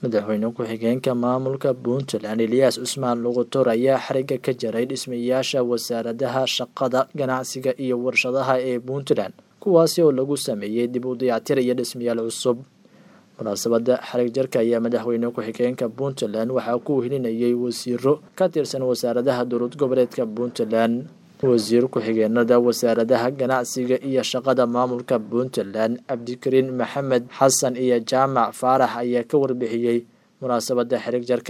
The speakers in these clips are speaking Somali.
madaxweyne ku-xigeenka maamulka puntland eliyaas cusmaan lugutor ayaa xariga ka jaray dhismayaasha wasaaradaha shaqada ganacsiga iyo warshadaha ee puntland kuwaasi oo lagu sameeyey dib u dayactir iyo dhismayaal cusub munaasabada xarig jarka ayaa madaxweyne ku-xigeenka puntland waxaa ku helinayay wasiiro ka tirsan wasaaradaha dowlad goboleedka puntland wasiir ku-xigeenada wasaaradaha ganacsiga iyo shaqada maamulka puntland cabdikariin maxamed xasan iyo jaamac faarax ayaa ka warbixiyey munaasabada xarig jarka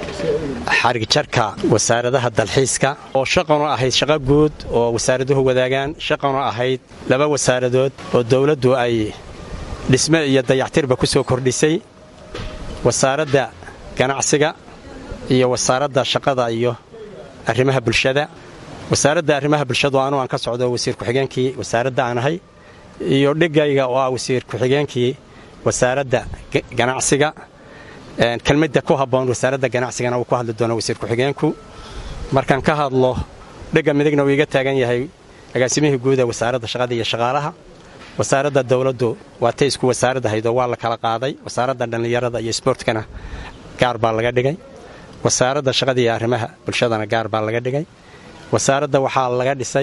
xarig jarka wasaaradaha dalxiiska oo shaqanu ahayd shaqo guud oo wasaaraduhu wadaagaan shaqanu ahayd laba wasaaradood oo dowladdu ay dhisme iyo dayactirba ku soo kordhisay wasaaradda ganacsiga iyo wasaaradda shaqada iyo arrimaha bulshada wasaaradda arrimaha bulshadu anu aan ka socdo wasiir ku-xigeenkii wasaaradda aan ahay iyo dhigayga oo ah wasiir ku-xigeenkii wasaaradda ganacsiga kelmadda ku habboon wasaaradda ganacsigana uu ku hadli doono wasiir ku-xigeenku markaan ka hadlo dhigga midigna uu iga taagan yahay agaasimihii guuda wasaaradda shaqada iyo shaqaalaha wasaaradda dowladdu waa tay isku wasaarad ahaydoo waa la kala qaaday wasaaradda dhallinyarada iyo sboortkana gaar baa laga dhigay wasaaradda shaqada iyo arrimaha bulshadana gaar baa laga dhigay wasaaradda waxaa laga dhisay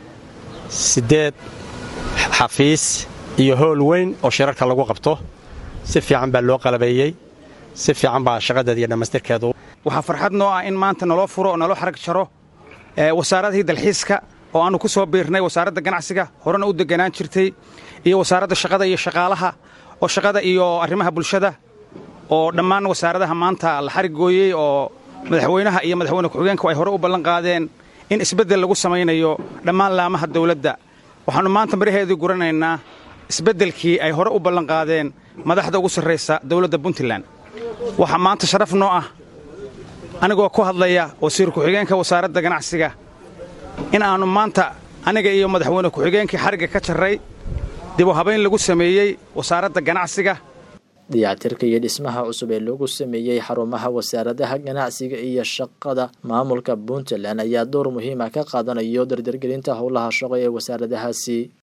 siddeed xafiis iyo howl weyn oo shirarka lagu qabto si fiican baa loo qalabeeyey si fiican baa shaqadeeda iyo dhammaystirkeedu waxaa farxad noo ah in maanta naloo furo oo naloo xarag jaro wasaaradihii dalxiiska oo aannu ku soo biirnay wasaaradda ganacsiga horena u deganaan jirtay iyo wasaaradda shaqada iyo shaqaalaha oo shaqada iyo arrimaha bulshada oo dhammaan wasaaradaha maanta la xarig gooyey oo madaxweynaha iyo madaxweyne ku-xigeenku ay hore u ballan qaadeen in isbeddel lagu samaynayo dhammaan laamaha dawladda waxaannu maanta maraheedii guranaynaa isbeddelkii ay hore u ballanqaadeen madaxda ugu sarraysa dawladda puntland waxaa maanta sharaf noo ah anigoo ku hadlaya wasiir ku-xigeenka wasaaradda ganacsiga in aannu maanta aniga iyo madaxweyne ku-xigeenkii xarigga ka jarray dib u habayn lagu sameeyey wasaaradda ganacsiga dayactirka iyo dhismaha cusub ee lagu sameeyey xarumaha wasaaradaha ganacsiga iyo shaqada maamulka puntland ayaa door muhiima ka qaadanayo dardargelinta howlaha shaqo ee wasaaradahaasi